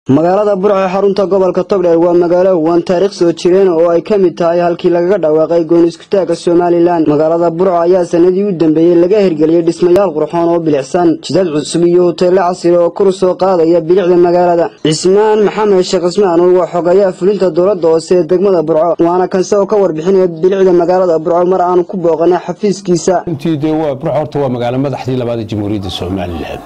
magaalada burco ee xarunta gobolka togdheer waa magaalo waan taariikh soo jireen oo ay ka mid tahay halkii lagaga dhawaaqay gooni iskutaagga somalilan magaalada burco ayaa sanadii u dambeeyey laga hirgeliyey dhismayaal qurxoon oo bilicsan jidad cusub iyo hoteello casri oo kor soo qaadaya bilicda magaalada cismaan maxamed sheekh cismaan waa xogayaa fulinta dowladda hoose ee degmada burco waana kanse oo ka warbixinaya bilicda magaalada burco mar aanu ku booqanay xafiiskiisa runtii dee waa burco horta waa magaalo madaxdii labaad ee jamhuuriyadda somalilan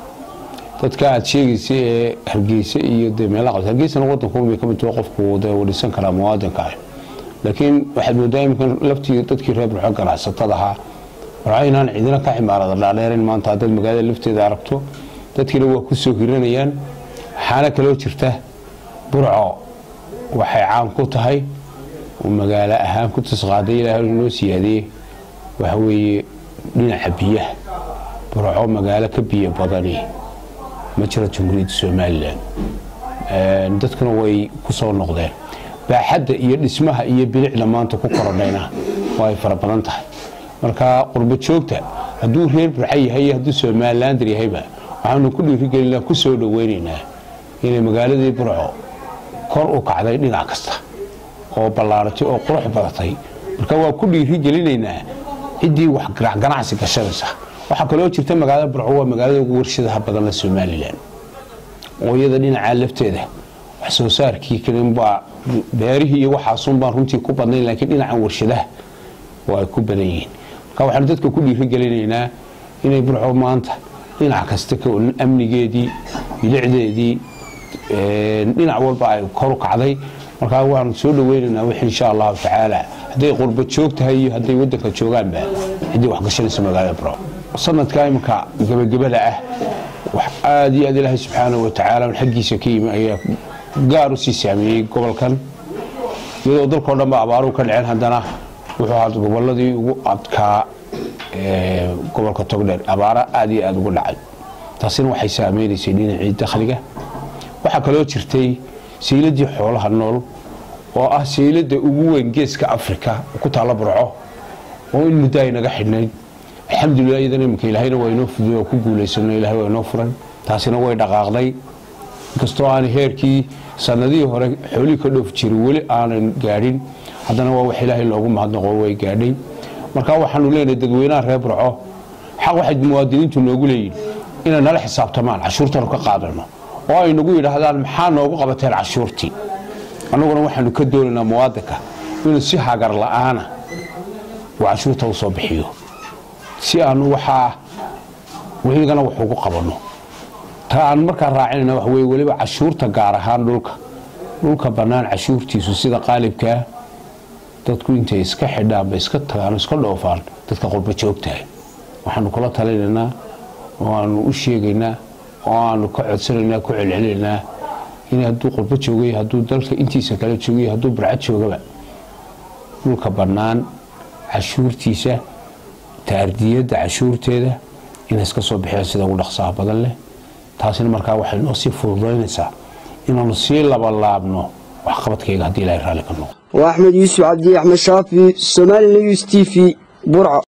dadka aad sheegaysa ee hargeysa iyo de meelaha qabta hargeysana wadanku bay ka mid tahay qofku de uu dhisan karaa muwaadinka ah laakiin waxaad moodaa iminkan laftii dadkii reer burco ganacsatada ahaa burco inaan cidina ka ximaarada dhaadheerin maanta haddaad magaalada lafteeda aragto dadkiina waa ku soo hiranayaan waxaana kaloo jirta burco waxay caan ku tahay oo magaalo ahaan ku tasqaaday ilaahay noo siyaadiyey waxa weeye dhinaca biyaha burco magaalo ka biyo badani ma jiro jamhuuriyadda somalilan dadkuna way ku soo noqdeen baaxadda iyo dhismaha iyo bilicda maanta ku korodhayna waa ay fara badan tahay marka qurbo joogta hadduu reer burca yahay iyo hadduu somalilander yahayba waxaanu ku dhiirigelinaa ku soo dhoweynaynaa inay magaaladii burco kor u kacday dhinac kasta oo ballaaratay oo qurux badatay marka waa ku dhiirigelinaynaa ciddii wax ganacsi gashanaysa waxaa kaloo jirta magaalada burco waa magaalada ugu warshadaha badanle somalilan oo iyada dhinacaa lafteeda wax soo saarkii kalinbaa beerihii iyo waxaasunbaan runtii ku badnayn laakiin dhinacan warshadaha waa ay ku badan yihiin marka waxaanu dadka ku dhiirigelinaynaa inay burco maanta dhinac kasta amnigeedii bilicdeedii dhinac walba ay kor u kacday markaa waanu soo dhaweynaynaa wix insha allahu tacaala hadday qurba joog tahay iyo hadday wadanka joogaanba ciddii wax gashanaysa magaalada burco sanadka iminka gebagabada ah wax aada iyo aad ilaahay subxaanahu watacaala xaggiisa ka yimi ayaa gaar u sii saameeyey gobolkan iyadoo dalkao dhan ba abaaruhu ka dhaceen haddana wuxuu ahaa goboladii ugu adkaa gobolka togdheer abaara aada iyo aada ugu dhacay taasina waxay saameynaysay dhinacii dakhliga waxaa kaloo jirtay sayladii xoolaha nool oo ah saylada ugu weyn geeska africa ku taalla burco oo in muddo ay naga xidhnayd alxamdulilah iyadana iminka ilaahayna waa inoo fuduy oo ku guulaysano ilahay waa inoo furan taasina way dhaqaaqday inkastoo aanay heerkii sanadihii hore xoolihii ka dhoof jiray weli aanan gaadhin haddana waa wax ilaahay loogu mahadnaqo way gaadhay marka waxaanu leenahay dadweynaha reer burco xaq waxay muwaadiniintu noogu leeyihin inay nala xisaabtamaan cashuurtanu ka qaadano oo ay nagu yidhaahdaan maxaa noogu qabateen cashuurtii annaguna waxaanu ka doonaynaa muwaadinka inuu si hagar la'aana uu cashuurta u soo bixiyo si aanu waxaa wigana wax ugu qabanno ta aan markaa raacinayna wax weye weliba cashuurta gaar ahaan dhulka dhulka bannaan cashuurtiisu sida qaalibkaa dadku intay iska xidhaanba iska tagaan iska dhoofaan dadka qurba joogtahay waxaanu kula talinaynaa oo aanu u sheegaynaa oo aanu ka codsanaynaa ku celcelinaynaa in hadduu qurbo joogay hadduu dalka intiisa kale joogay hadduu burcad joogaba dhulka bannaan cashuurtiisa taardiyadda cashuurteeda inay iska soo bixiyaan sida ugu dhaqsaha badan leh taasina markaa waxay noo sii fududaynaysaa inaanu sii labalaabno waxqabadkayga haddii ilahay raalli ka noqo waa axmed yuusuf cabdi axmed shaafi somali news t v burco